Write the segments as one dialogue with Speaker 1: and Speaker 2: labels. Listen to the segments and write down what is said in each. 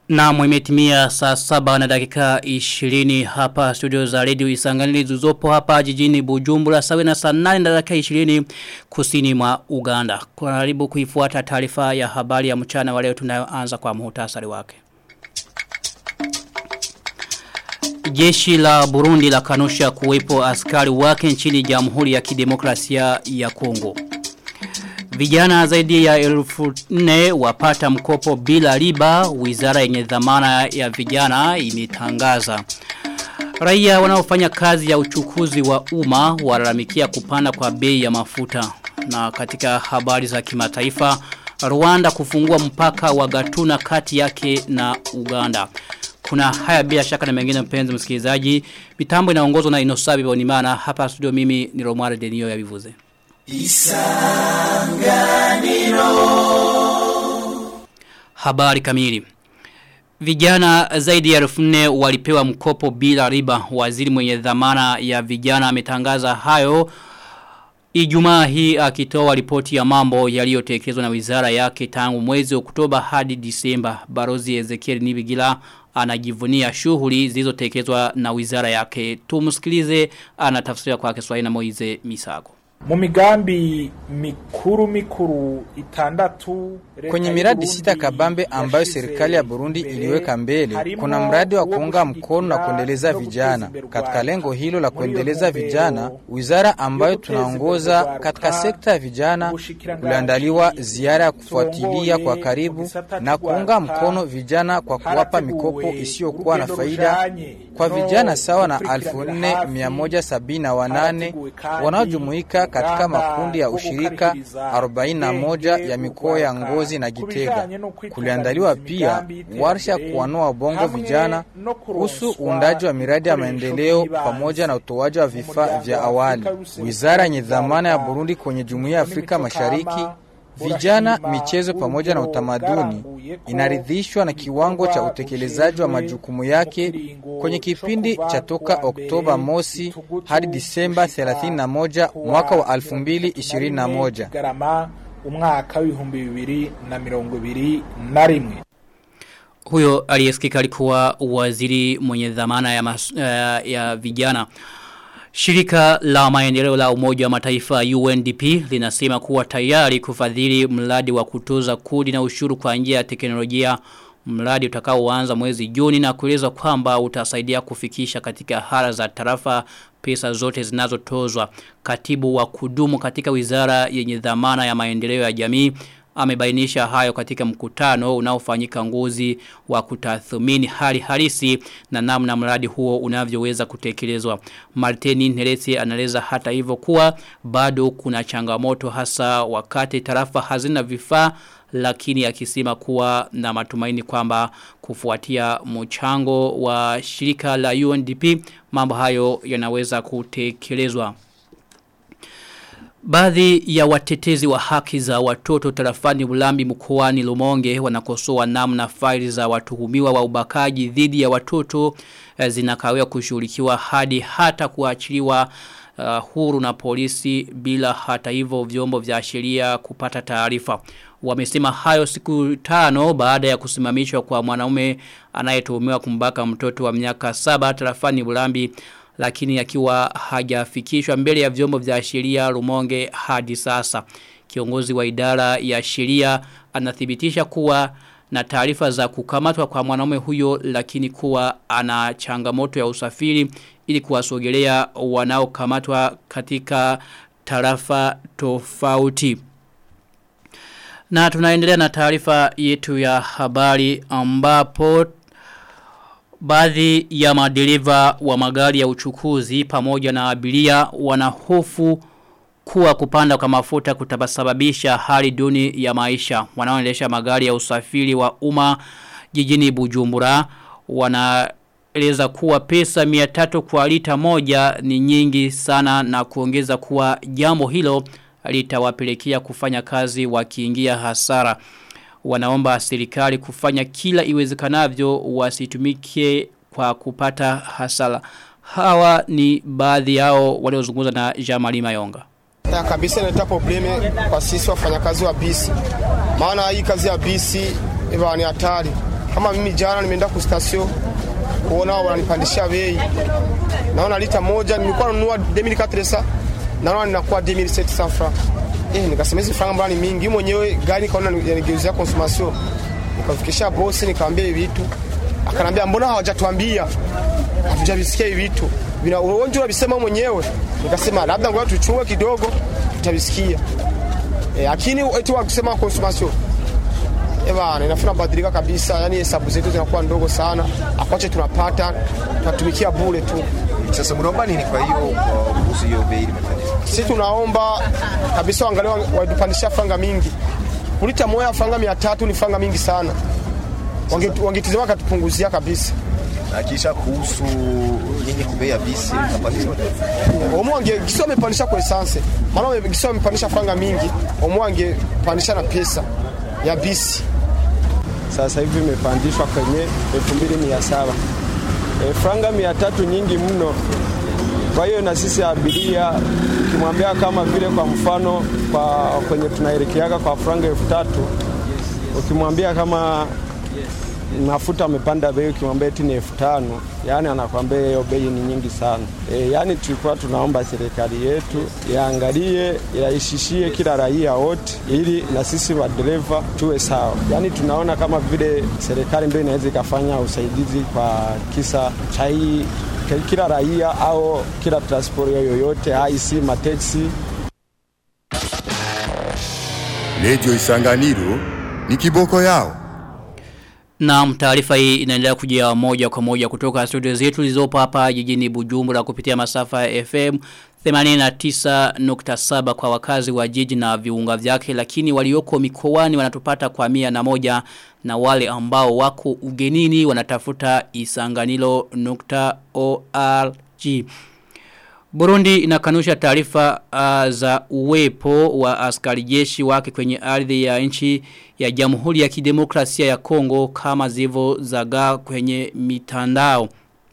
Speaker 1: Na mwimetimia saa saba na dakika 20 hapa studio za radio isanganili zuzopo hapa jijini Bujumbura sawe na saa 8 na dakika 20 kusini mwa Uganda. Kwa karibu kuifuata taarifa ya habari ya mchana wa leo tunayoanza kwa muhtasari wake. Jeshi la Burundi la kanusha kuwepo askari wake nchini Jamhuri ya Kidemokrasia ya Kongo. Vijana zaidi ya elfu nne wapata mkopo bila riba, wizara yenye dhamana ya vijana imetangaza. Raia wanaofanya kazi ya uchukuzi wa umma walalamikia kupanda kwa bei ya mafuta. Na katika habari za kimataifa, Rwanda kufungua mpaka wa gatuna kati yake na Uganda. Kuna haya bila shaka na mengine mpenzi msikilizaji. Mitambo inaongozwa na Inosabi Bonimana. Hapa studio mimi ni Romare Denio ya Bivuze. Isanganiro Habari kamili Vijana zaidi ya elfu nne walipewa mkopo bila riba waziri mwenye dhamana ya vijana ametangaza hayo Ijumaa hii akitoa ripoti ya mambo yaliyotekelezwa na wizara yake tangu mwezi Oktoba hadi Disemba. Barozi Ezekiel Nibigila anajivunia shughuli zilizotekelezwa na wizara yake. Tumsikilize anatafsiria kwa Kiswahili na Moize Misago.
Speaker 2: Mu migambi mikuru mikuru itandatu
Speaker 3: Kwenye miradi sita kabambe ambayo serikali ya Burundi iliweka mbele, kuna mradi wa kuunga mkono na kuendeleza vijana. Katika lengo hilo la kuendeleza vijana, wizara ambayo tunaongoza katika sekta ya vijana, kuliandaliwa ziara ya kufuatilia kwa karibu na kuunga mkono vijana kwa kuwapa mikopo isiyokuwa na faida kwa vijana sawa na 4178 wanaojumuika katika makundi ya ushirika 41 ya mikoa ya Ngozi na Gitega. Kuliandaliwa pia warsha kuwanua bongo vijana kuhusu uundaji wa miradi ya maendeleo pamoja na utoaji wa vifaa vya awali. Wizara yenye dhamana ya Burundi kwenye Jumuiya ya Afrika Mashariki vijana, michezo pamoja na utamaduni inaridhishwa na kiwango cha utekelezaji wa majukumu yake kwenye kipindi cha toka Oktoba mosi hadi Disemba 31 mwaka wa 2021
Speaker 2: umwaka w'ibihumbi bibiri na mirongo ibiri na rimwe
Speaker 1: huyo aliyesikika alikuwa waziri mwenye dhamana ya, mas, uh, ya vijana Shirika la maendeleo la umoja wa mataifa UNDP linasema kuwa tayari kufadhili mradi wa kutoza kodi na ushuru kwa njia ya teknolojia mradi utakaoanza mwezi Juni na kueleza kwamba utasaidia kufikisha katika hala za tarafa pesa zote zinazotozwa. Katibu wa kudumu katika wizara yenye dhamana ya maendeleo ya jamii amebainisha hayo katika mkutano unaofanyika ngozi wa kutathmini hali halisi na namna mradi huo unavyoweza kutekelezwa. Martini Neresi anaeleza hata hivyo kuwa bado kuna changamoto hasa wakati tarafa hazina vifaa lakini akisema kuwa na matumaini kwamba kufuatia mchango wa shirika la UNDP mambo hayo yanaweza kutekelezwa. Baadhi ya watetezi wa haki za watoto tarafani ulambi mkoani Lumonge wanakosoa namna faili za watuhumiwa wa ubakaji dhidi ya watoto zinakawia kushughulikiwa hadi hata kuachiliwa uh, huru na polisi bila hata hivyo vyombo vya sheria kupata taarifa. Wamesema hayo siku tano baada ya kusimamishwa kwa mwanaume anayetuhumiwa kumbaka mtoto wa miaka saba tarafani Bulambi lakini akiwa hajafikishwa mbele ya vyombo vya sheria Rumonge hadi sasa. Kiongozi wa idara ya sheria anathibitisha kuwa na taarifa za kukamatwa kwa mwanaume huyo lakini kuwa ana changamoto ya usafiri ili kuwasogelea wanaokamatwa katika tarafa tofauti. Na tunaendelea na taarifa yetu ya habari ambapo Baadhi ya madereva wa magari ya uchukuzi pamoja na abiria wanahofu kuwa kupanda kwa mafuta kutabasababisha hali duni ya maisha. Wanaoendesha magari ya usafiri wa umma jijini Bujumbura wanaeleza kuwa pesa 300 kwa lita moja ni nyingi sana na kuongeza kuwa jambo hilo litawapelekea kufanya kazi wakiingia hasara wanaomba serikali kufanya kila iwezekanavyo wasitumike kwa kupata hasara. Hawa ni baadhi yao waliozungumza na Jamali Mayonga.
Speaker 4: Ya kabisa inaleta probleme kwa sisi wafanyakazi wa bisi, maana hii kazi ya bisi ni hatari. Kama mimi jana nimeenda ku station kuona wananipandishia bei, naona lita moja nilikuwa nanunua 2400 naona ninakuwa 2700 francs. Eh, nikasema hizi franga mbona ni mingi? Mimi mwenyewe gari kaona yanigeuzia consommation. Nikafikisha bosi nikamwambia hivi vitu. Akanambia mbona hawajatuambia? Hatujavisikia hivi vitu. Vina uonjo unabisema mwenyewe. Nikasema labda ngoja tuchunge kidogo tutavisikia. Eh, lakini eti wakisema consommation Ewa, inafuna badilika kabisa, yani hesabu zetu zinakuwa ndogo sana, akwache tunapata tunatumikia bure tu.
Speaker 5: Sasa mnaomba nini kwa hiyo kuhusu hiyo bei imepandishwa?
Speaker 4: Sisi tunaomba kabisa waangalie watupandishia franga mingi. Kulita moya franga mia tatu ni franga mingi sana, wangetizama wange katupunguzia kabisa.
Speaker 5: Na kisha kuhusu nyinyi kubea bisi mtapandishwa
Speaker 4: Omo wange gisi wamepandisha kwa essence, maana gisi wamepandisha franga mingi, omo wangepandisha na pesa ya bisi.
Speaker 6: Sasa hivi imepandishwa kwenye 2700 e, franga mia tatu nyingi mno. Kwa hiyo na sisi abiria ukimwambia kama vile kwa mfano kwa kwenye tunaelekeaga kwa franga elfu tatu ukimwambia kama mafuta amepanda bei, ukimwambia eti ni elfu tano yani anakwambia hiyo bei ni nyingi sana. E, yani tulikuwa tunaomba serikali yetu iangalie, iraishishie kila raia wote, ili na sisi madereva tuwe sawa. Yani tunaona kama vile serikali ndio inaweza ikafanya usaidizi kwa kisa cha hii kila raia au kila transport yoyote, haisi mateksi.
Speaker 7: Redio Isanganiro ni kiboko yao.
Speaker 1: Na taarifa hii inaendelea kujia moja kwa moja kutoka studio zetu zilizopo hapa jijini Bujumbura kupitia masafa ya FM 89.7 kwa wakazi wa jiji na viunga vyake lakini walioko mikoani wanatupata kwa mia na moja na wale ambao wako ugenini wanatafuta isanganilo.org. Burundi inakanusha taarifa uh, za uwepo wa askari jeshi wake kwenye ardhi ya nchi ya Jamhuri ya Kidemokrasia ya Kongo kama zivo zaga kwenye mitandao.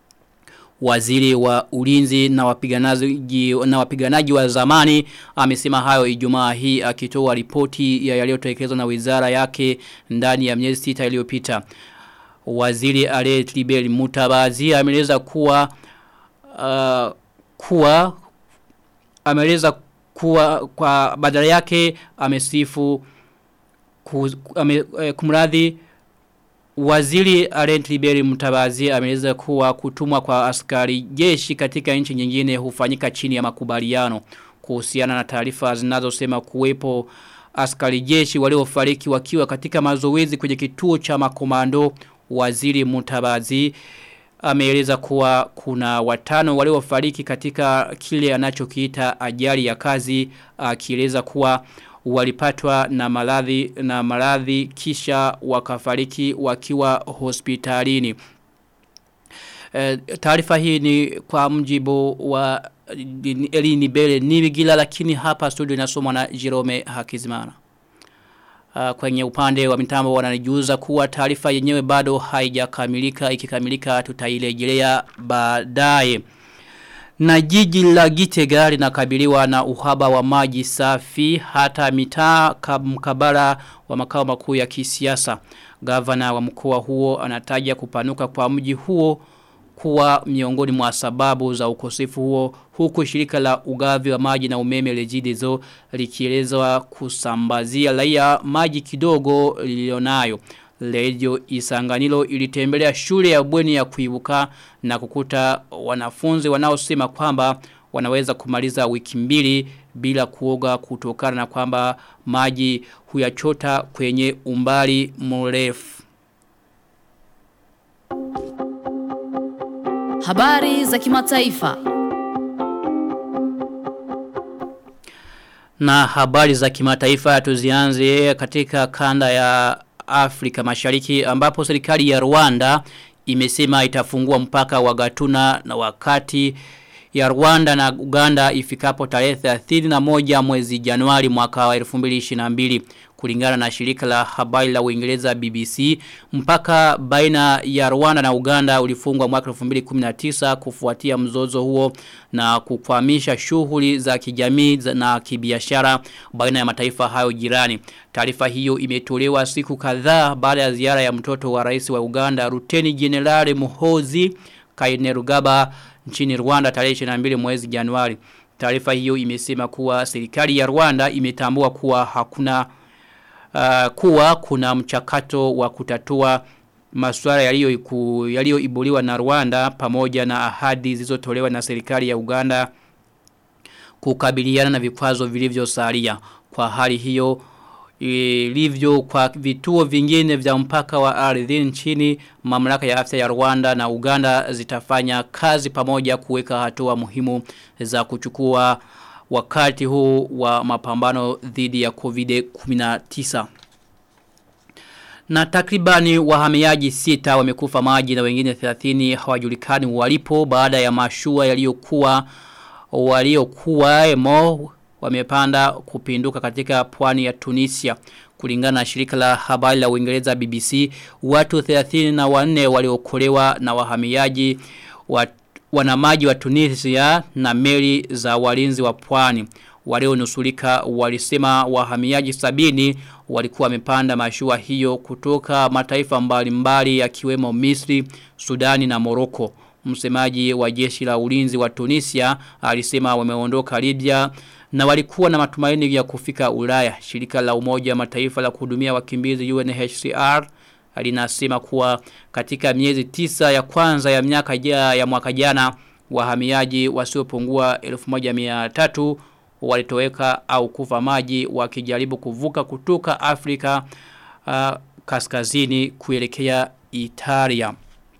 Speaker 1: Waziri wa ulinzi na wapiganaji na wapiganaji wa zamani amesema hayo Ijumaa hii akitoa ripoti ya yaliyotekelezwa na wizara yake ndani ya miezi sita iliyopita. Waziri Alet Libeli Mutabazi ameeleza kuwa uh, kuwa ameeleza kuwa kwa badala yake amesifu ame, eh, kumradhi Waziri Alent Liberi Mutabazi ameeleza kuwa kutumwa kwa askari jeshi katika nchi nyingine hufanyika chini ya makubaliano kuhusiana na taarifa zinazosema kuwepo askari jeshi waliofariki wakiwa katika mazoezi kwenye kituo cha makomando Waziri Mutabazi ameeleza kuwa kuna watano waliofariki katika kile anachokiita ajali ya kazi akieleza kuwa walipatwa na maradhi na maradhi kisha wakafariki wakiwa hospitalini. E, taarifa hii ni kwa mjibu wa Elini Bele Nibigila lakini hapa studio inasomwa na Jerome Hakizimana. Uh, kwenye upande wa mitambo wananijuza kuwa taarifa yenyewe bado haijakamilika ikikamilika tutailejelea baadaye. Na jiji la Gitega linakabiliwa na uhaba wa maji safi hata mitaa mkabala wa makao makuu ya kisiasa. Gavana wa mkoa huo anataja kupanuka kwa mji huo kuwa miongoni mwa sababu za ukosefu huo huku shirika la ugavi wa maji na umeme lejidezo likielezwa kusambazia raia maji kidogo lilionayo. Radio Isanganilo ilitembelea shule ya bweni ya kuibuka na kukuta wanafunzi wanaosema kwamba wanaweza kumaliza wiki mbili bila kuoga kutokana na kwamba maji huyachota kwenye umbali mrefu.
Speaker 8: Habari za kimataifa.
Speaker 1: Na habari za kimataifa tuzianze katika kanda ya Afrika mashariki ambapo serikali ya Rwanda imesema itafungua mpaka wa Gatuna na wakati ya Rwanda na Uganda ifikapo tarehe 31 mwezi Januari mwaka wa 2022 kulingana na shirika la habari la Uingereza BBC mpaka baina ya Rwanda na Uganda ulifungwa mwaka 2019 kufuatia mzozo huo na kukwamisha shughuli za kijamii na kibiashara baina ya mataifa hayo jirani. Taarifa hiyo imetolewa siku kadhaa baada ya ziara ya mtoto wa rais wa Uganda Ruteni General Muhozi Kainerugaba nchini Rwanda tarehe 22 mwezi Januari. Taarifa hiyo imesema kuwa serikali ya Rwanda imetambua kuwa hakuna uh, kuwa kuna mchakato wa kutatua masuala yaliyoibuliwa na Rwanda pamoja na ahadi zilizotolewa na serikali ya Uganda kukabiliana na vikwazo vilivyosalia. Kwa hali hiyo ilivyo kwa vituo vingine vya mpaka wa ardhi nchini mamlaka ya afya ya Rwanda na Uganda zitafanya kazi pamoja kuweka hatua muhimu za kuchukua wakati huu wa mapambano dhidi ya COVID-19. Na takribani wahamiaji sita wamekufa maji na wengine 30 hawajulikani walipo baada ya mashua yaliyokuwa waliokuwa emo wamepanda kupinduka katika pwani ya Tunisia. Kulingana na shirika la habari la Uingereza BBC, watu 34 waliokolewa na wahamiaji wa wanamaji wa Tunisia na meli za walinzi wa pwani. Walionusulika walisema wahamiaji sabini walikuwa wamepanda mashua hiyo kutoka mataifa mbalimbali yakiwemo Misri, Sudani na Moroko. Msemaji wa jeshi la ulinzi wa Tunisia alisema wameondoka Libya na walikuwa na matumaini ya kufika Ulaya. Shirika la Umoja Mataifa la kuhudumia wakimbizi UNHCR linasema kuwa katika miezi tisa ya kwanza ya miaka ya, ya mwaka jana wahamiaji wasiopungua 1300 walitoweka au kufa maji wakijaribu kuvuka kutoka Afrika uh, kaskazini kuelekea Italia.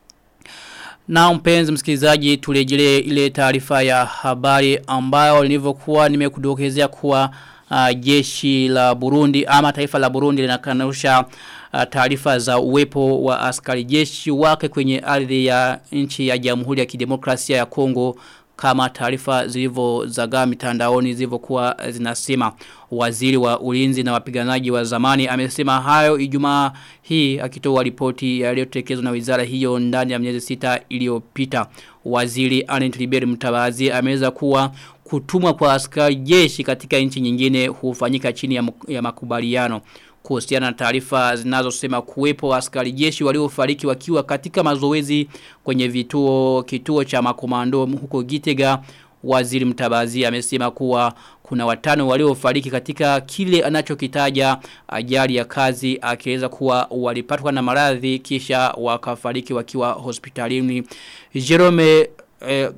Speaker 1: Na mpenzi msikilizaji turejelee ile taarifa ya habari ambayo nilivyokuwa nimekudokezea kuwa uh, jeshi la Burundi ama taifa la Burundi linakanusha uh, taarifa za uwepo wa askari jeshi wake kwenye ardhi ya nchi ya Jamhuri ya Kidemokrasia ya Kongo kama taarifa zilivyozagaa mitandaoni zilivyokuwa zinasema waziri wa ulinzi na wapiganaji wa zamani amesema hayo Ijumaa hii akitoa ripoti yaliyotekelezwa na wizara hiyo ndani ya miezi sita iliyopita waziri Anent Liberi Mtabazi ameweza kuwa kutumwa kwa askari jeshi katika nchi nyingine hufanyika chini ya, ya makubaliano kuhusiana na taarifa zinazosema kuwepo askari jeshi waliofariki wakiwa katika mazoezi kwenye vituo kituo cha makomando huko Gitega waziri mtabazi amesema kuwa kuna watano waliofariki katika kile anachokitaja ajali ya kazi akieleza kuwa walipatwa na maradhi kisha wakafariki wakiwa hospitalini Jerome eh,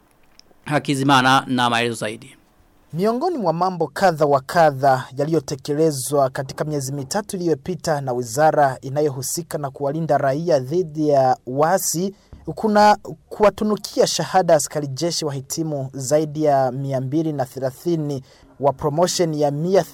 Speaker 1: Hakizimana na maelezo zaidi
Speaker 9: Miongoni mwa mambo kadha wa kadha yaliyotekelezwa katika miezi mitatu iliyopita na wizara inayohusika na kuwalinda raia dhidi ya wasi kuna kuwatunukia shahada askari jeshi wahitimu zaidi ya 230 wa promotion ya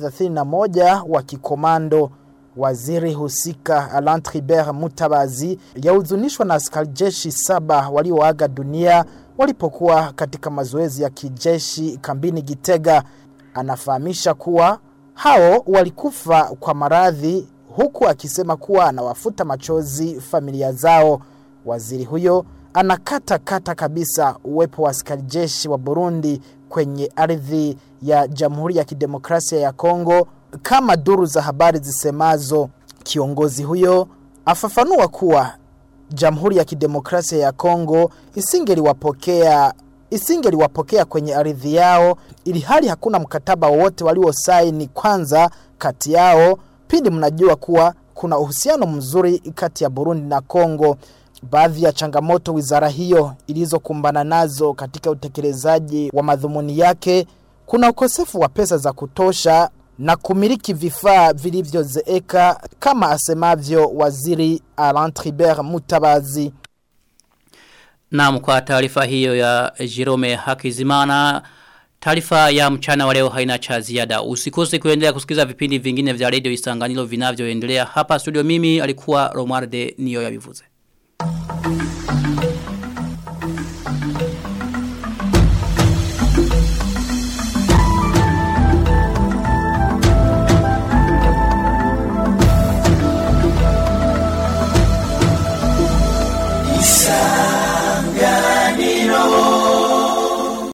Speaker 9: 131 wa kikomando Waziri husika Alain Tribert Mutabazi yahuzunishwa na askari jeshi saba walioaga dunia walipokuwa katika mazoezi ya kijeshi kambini Gitega. Anafahamisha kuwa hao walikufa kwa maradhi huku akisema kuwa anawafuta machozi familia zao. Waziri huyo anakata kata kabisa uwepo wa askari jeshi wa Burundi kwenye ardhi ya Jamhuri ya Kidemokrasia ya Kongo kama duru za habari zisemazo. Kiongozi huyo afafanua kuwa Jamhuri ya Kidemokrasia ya Kongo isingeliwapokea isingeliwapokea kwenye ardhi yao ili hali hakuna mkataba wowote waliosaini kwanza kati yao pindi mnajua kuwa kuna uhusiano mzuri kati ya Burundi na Kongo. Baadhi ya changamoto wizara hiyo ilizokumbana nazo katika utekelezaji wa madhumuni yake kuna ukosefu wa pesa za kutosha na kumiliki vifaa vilivyozeeka kama asemavyo waziri Alain Tribert Mutabazi.
Speaker 1: Naam kwa taarifa hiyo ya Jerome Hakizimana Taarifa ya mchana wa leo haina cha ziada. Usikose kuendelea kusikiza vipindi vingine vya Radio Isanganilo vinavyoendelea hapa studio mimi alikuwa Romualde Niyo ya Bivuze.